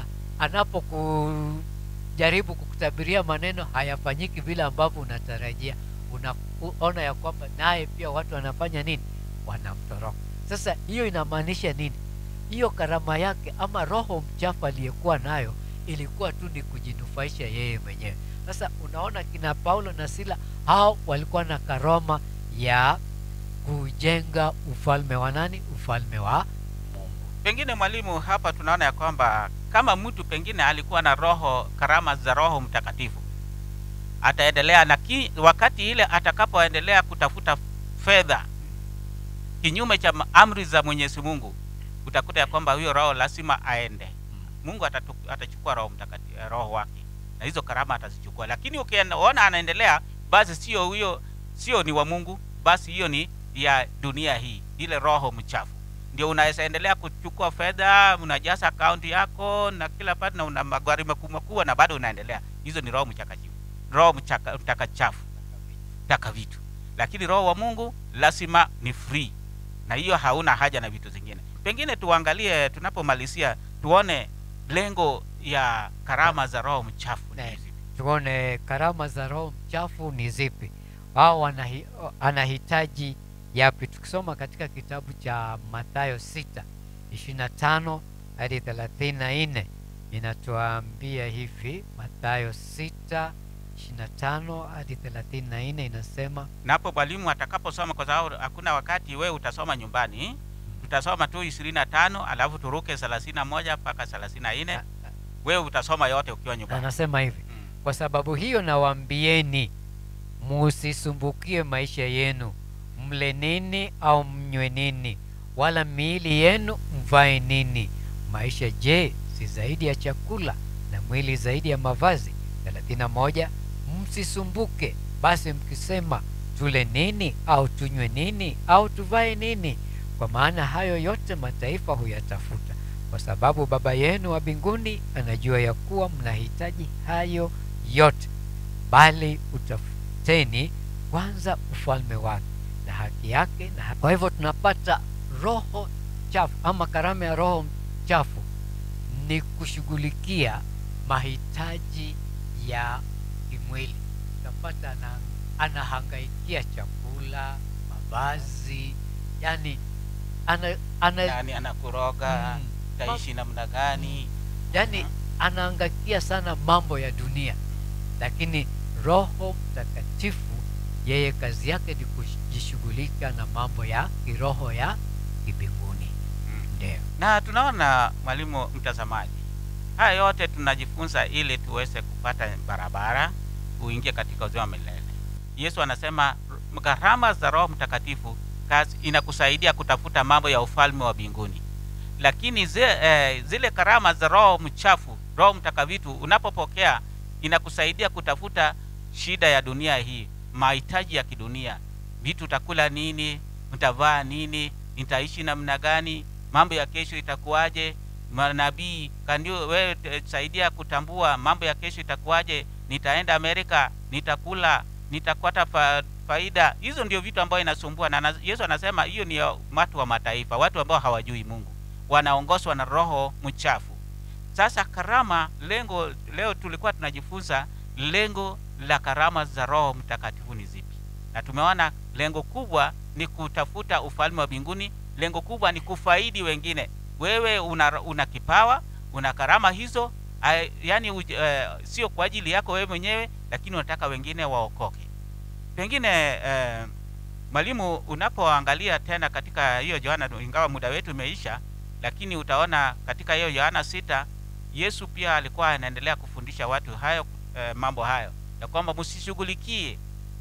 anapokujaribu kukutabiria maneno hayafanyiki vile ambavyo unatarajia una, utaona ya kwamba naye pia watu wanafanya nini wanamtoroka sasa hiyo inamaanisha nini hiyo karama yake ama roho mchafu aliyekuwa nayo ilikuwa tu ni kujinufaisha yeye mwenyewe sasa unaona kina paulo na sila hao walikuwa na karama ya kujenga ufalme wa nani ufalme wa mungu pengine mwalimu hapa tunaona ya kwamba kama mtu pengine alikuwa na roho karama za roho mtakatifu ataendelea na ki, wakati ile atakapoendelea kutafuta fedha kinyume cha ma- amri za mwenyezi mungu utakuta ya kwamba huyo roho lazima aende mungu atatu, atachukua roho mtakatifu roho wake na hizo karama atazichukua lakini ukiona anaendelea basi sio huyo sio ni wa mungu basi hiyo ni ya dunia hii ile roho mchafu ndio unaweza endelea kuchukua fedha unajaza akaunti yako na kila pati na una magari makubwa makubwa na bado unaendelea hizo ni roho mchakachifu roho mchaka- mtakachafu taka vitu lakini roho wa mungu lazima ni free na hiyo hauna haja na vitu zingine pengine tuangalie tunapomalizia tuone lengo ya karama za roho mchafu ni Ne. zipi. tuone karama za roho mchafu ni zipi wao wanahi, anahitaji yapi tukisoma katika kitabu cha mathayo 6 25 hadi 34 inatuambia hivi mathayo 6 25 hadi 34 inasema napo mwalimu atakaposoma kwa sababu hakuna wakati wewe utasoma nyumbani tutasoma tu ishirini na tano alafu turuke thelathini na moja mpaka thelathini na nne wewe utasoma yote ukiwa nyumbani anasema hivi Mm. kwa sababu hiyo nawaambieni musisumbukie maisha yenu mle nini au mnywe nini wala miili yenu mvae nini maisha je si zaidi ya chakula na mwili zaidi ya mavazi 31 msisumbuke basi mkisema tule nini au tunywe nini au tuvae nini kwa maana hayo yote mataifa huyatafuta kwa sababu baba yenu wa mbinguni anajua ya kuwa mnahitaji hayo yote bali utafuteni kwanza ufalme wake na haki yake na haki. kwa hivyo tunapata roho chafu ama karama ya roho chafu ni kushughulikia mahitaji ya kimwili utapata ana, anahangaikia chakula mavazi yani ana, ana, nani anakuroga Mm. utaishi namna gani yani anaangakia sana mambo ya dunia lakini roho mtakatifu yeye kazi yake ni kujishughulika na mambo ya kiroho ya kibinguni ndio na tunaona mwalimu mtazamaji haya yote tunajifunza ili tuweze kupata barabara uingie katika uzima wa milele yesu anasema gharama za roho mtakatifu kazi inakusaidia kutafuta mambo ya ufalme wa mbinguni lakini zi, eh, zile karama za roho mchafu roho mtakavitu unapopokea inakusaidia kutafuta shida ya dunia hii mahitaji ya kidunia vitu utakula nini utavaa nini nitaishi namna gani mambo ya kesho itakuwaje manabii kandio wewe eh, saidia kutambua mambo ya kesho itakuwaje nitaenda amerika nitakula nitakwata fa, faida hizo ndio vitu ambayo inasumbua na na- yesu anasema hiyo ni ya watu wa mataifa watu ambao hawajui mungu wanaongozwa na roho mchafu sasa karama lengo leo tulikuwa tunajifunza lengo la karama za roho mtakatifu ni zipi na tumeona lengo kubwa ni kutafuta ufalme wa mbinguni lengo kubwa ni kufaidi wengine wewe una, una kipawa una karama hizo ay, yani uj, uh, sio kwa ajili yako wewe mwenyewe lakini unataka wengine waokoke pengine uh, mwalimu unapoangalia tena katika hiyo yohana ingawa muda wetu umeisha lakini utaona katika hiyo yohana sita yesu pia alikuwa anaendelea kufundisha watu hayo eh, mambo hayo ya kwamba msishughulikie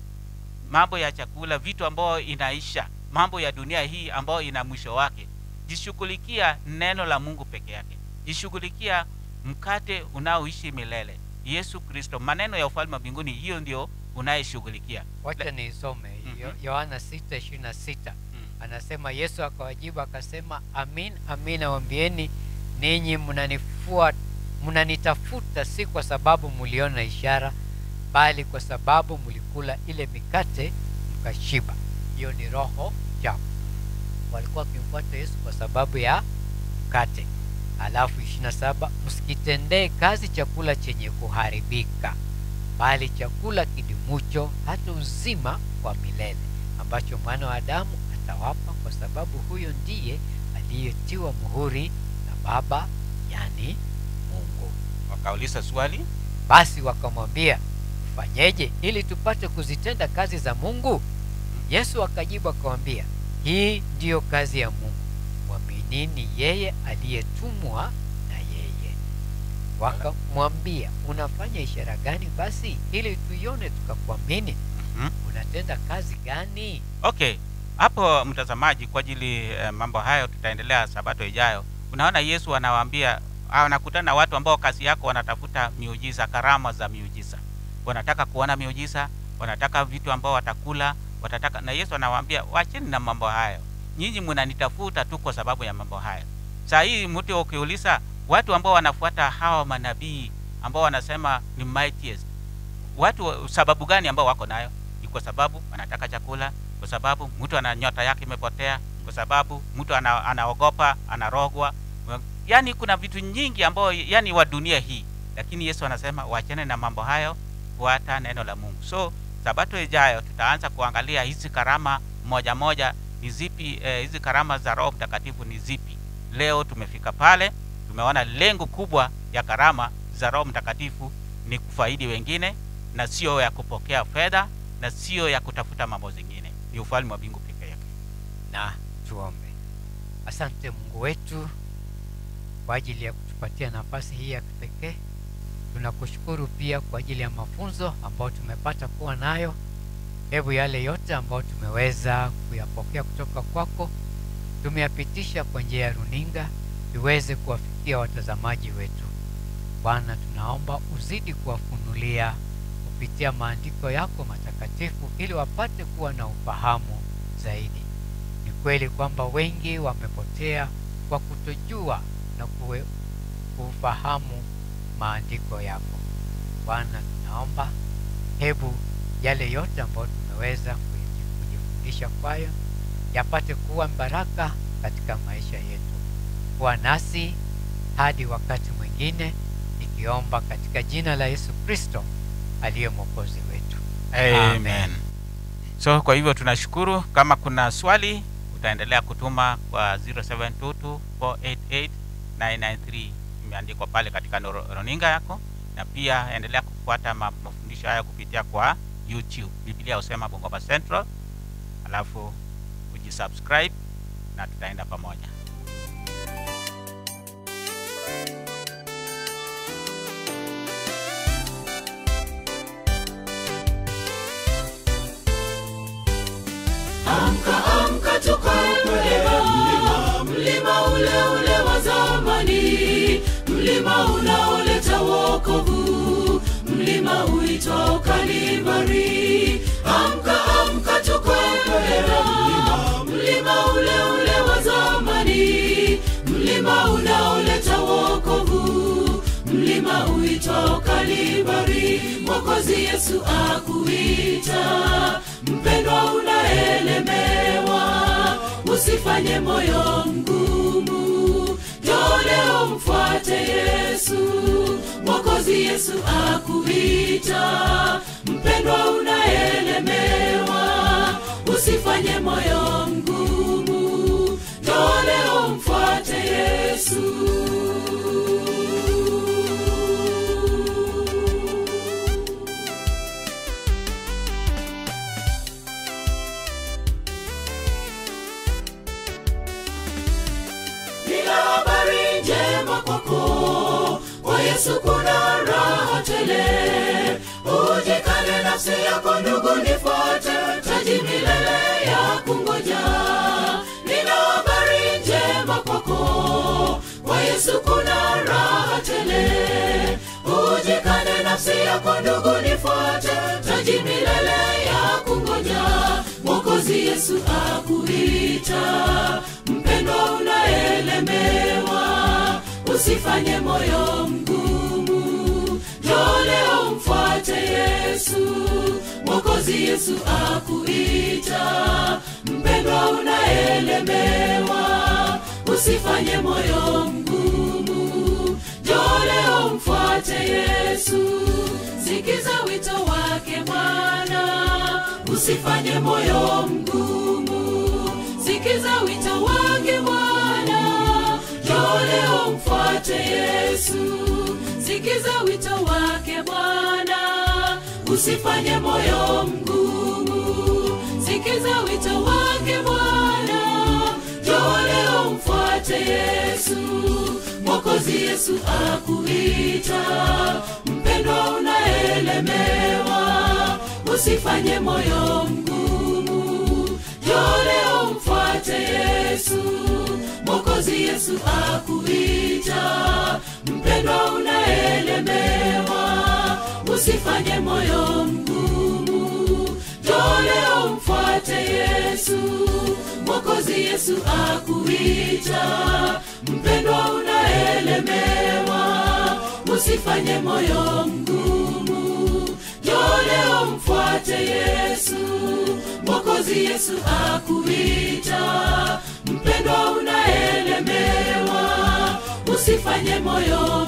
mambo ya chakula vitu ambayo inaisha mambo ya dunia hii ambayo ina mwisho wake jishughulikia neno la mungu peke yake jishughulikia mkate unaoishi milele yesu kristo maneno ya ufalme wa mbinguni hiyo ndio unayeshughulikia wacha nisome Mhm. Yo- yohana 6:26 Mm. anasema yesu akawajibu akasema amin amin awambieni ninyi mnanifua mnanitafuta si kwa sababu mliona ishara bali kwa sababu mlikula ile mikate mkashiba hiyo ni roho chafu walikuwa wakimfuata yesu kwa sababu ya mkate alafu 27 msikitendee kazi chakula chenye kuharibika bali chakula kidimucho hata uzima wa milele ambacho mwana wa Adamu atawapa, kwa sababu huyo ndiye aliyetiwa muhuri na Baba, yani Mungu. wakauliza swali Basi wakamwambia, tufanyeje ili tupate kuzitenda kazi za Mungu? Yesu akajibu akamwambia, hii ndiyo kazi ya Mungu, mwaminini yeye aliyetumwa na yeye. Wakamwambia, unafanya ishara gani basi ili tuione tukakuamini? Mhm. Unatenda kazi gani? okay hapo mtazamaji kwa ajili eh, mambo hayo tutaendelea sabato ijayo unaona yesu anawaambia anakutana na watu ambao kazi yako wanatafuta miujiza karama za miujiza wanataka kuona miujiza wanataka vitu ambao watakula watataka na yesu anawaambia wacheni na mambo hayo nyinyi mnanitafuta tu kwa sababu ya mambo hayo saa hii mtu ukiuliza watu ambao wanafuata hawa manabii ambao wanasema ni mightiest watu sababu gani ambao wako nayo ni kwa sababu wanataka chakula kwa sababu mtu ana nyota yake imepotea kwa sababu mtu ana, anaogopa anarogwa yaani kuna vitu nyingi ambao yani wa dunia hii lakini yesu anasema wachane na mambo hayo fuata neno la mungu so sabato ijayo tutaanza kuangalia hizi karama moja moja ni zipi eh, hizi karama za roho mtakatifu ni zipi leo tumefika pale tumeona lengo kubwa ya karama za roho mtakatifu ni kufaidi wengine na sio ya kupokea fedha na sio ya kutafuta mambo zingine ni ufalme wa mbingu peke yake na tuombe. Asante Mungu wetu kwa ajili ya kutupatia nafasi hii ya kipekee. Tunakushukuru pia kwa ajili ya mafunzo ambayo tumepata kuwa nayo. Hebu yale yote ambayo tumeweza kuyapokea kutoka kwako tumeyapitisha kwa njia ya runinga iweze kuwafikia watazamaji wetu. Bwana, tunaomba uzidi kuwafunulia kupitia maandiko yako matakatifu ili wapate kuwa na ufahamu zaidi. Ni kweli kwamba wengi wamepotea kwa kutojua na kuwe, kufahamu maandiko yako. Bwana, tunaomba hebu yale yote ambayo tumeweza kuji- kujifundisha kwayo yapate kuwa baraka katika maisha yetu. Kuwa nasi hadi wakati mwingine, nikiomba katika jina la Yesu Kristo aliye mwokozi wetu. amen so kwa hivyo tunashukuru kama kuna swali utaendelea kutuma kwa 0722488993 imeandikwa pale katika noro- runinga yako na pia endelea kufuata ma- mafundisho haya kupitia kwa youtube biblia husema bongoma central alafu ujisubscribe na tutaenda pamoja amka amka tukae mlima mlima ule ule wa zamani mlima unaoleta wokovu mlima uitwao kalibari amka amka tukae mlima mlima ule ule wa zamani mlima unaoleta wokovu mlima uitwao kalibari mwokozi yesu akuita mpendwa unaelemewa usifanye moyo mgumu njoo leo mfuate yesu mwokozi yesu akuita mpendwa unaelemewa usifanye moyo mgumu njoo leo mfuate yesu nina habari njema kwako kwa yesu kuna raha tele ujikane nafsi yako ndugu nifuate taji milele ya kungoja nina habari njema kwako kwa yesu kuna raha tele ujikane nafsi yako ndugu nifuate taji milele ya kungoja mwokozi yesu akuita mpendwa unaelemewa usifanye moyo mgumu njoo leo mfuate yesu mwokozi yesu akuita mpendwa unaelemewa usifanye moyo mgumu njoo leo mfuate yesu sikiza wito usifanye moyo mgumu sikiza wito wake bwana njoo leo mfuate yesu sikiza wito wake bwana usifanye moyo mgumu sikiza wito wake bwana njoo leo mfuate yesu mwokozi yesu akuita mpendwa unaelemewa usifanye moyo mgumu njoo leo mfuate yesu mwokozi yesu akuita mpendwa unaelemewa usifanye moyo mgumu njoo leo mfuate yesu mwokozi yesu akuita mpendwa unaelemewa usifanye moyo mgumu njoo leo mfuate yesu mwokozi yesu akuita mpendwa unaelemewa usifanye moyo